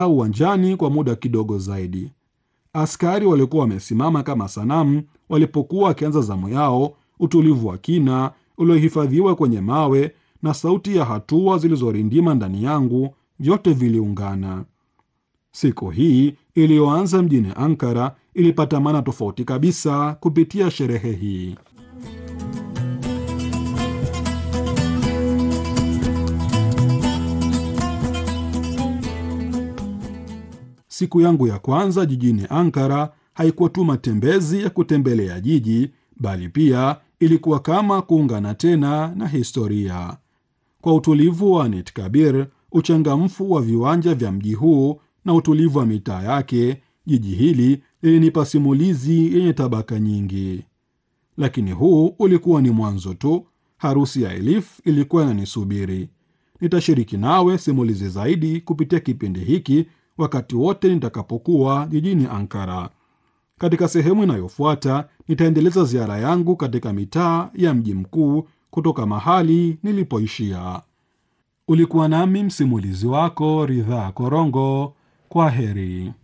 uwanjani kwa muda kidogo zaidi. Askari walikuwa wamesimama kama sanamu walipokuwa wakianza zamu yao, utulivu wa kina uliohifadhiwa kwenye mawe na sauti ya hatua zilizorindima ndani yangu, vyote viliungana. Siku hii iliyoanza mjini Ankara ilipata maana tofauti kabisa kupitia sherehe hii. Siku yangu ya kwanza jijini Ankara haikuwa tu matembezi ya kutembelea jiji, bali pia ilikuwa kama kuungana tena na historia. Kwa utulivu wa Netkabir, uchangamfu wa viwanja vya mji huu na utulivu wa mitaa yake, jiji hili lilinipa simulizi yenye tabaka nyingi. Lakini huu ulikuwa ni mwanzo tu. Harusi ya Elif ilikuwa inanisubiri. Nitashiriki nawe simulizi zaidi kupitia kipindi hiki wakati wote nitakapokuwa jijini Ankara. Katika sehemu inayofuata nitaendeleza ziara yangu katika mitaa ya mji mkuu kutoka mahali nilipoishia. Ulikuwa nami msimulizi wako Ridhaa Korongo. Kwa heri.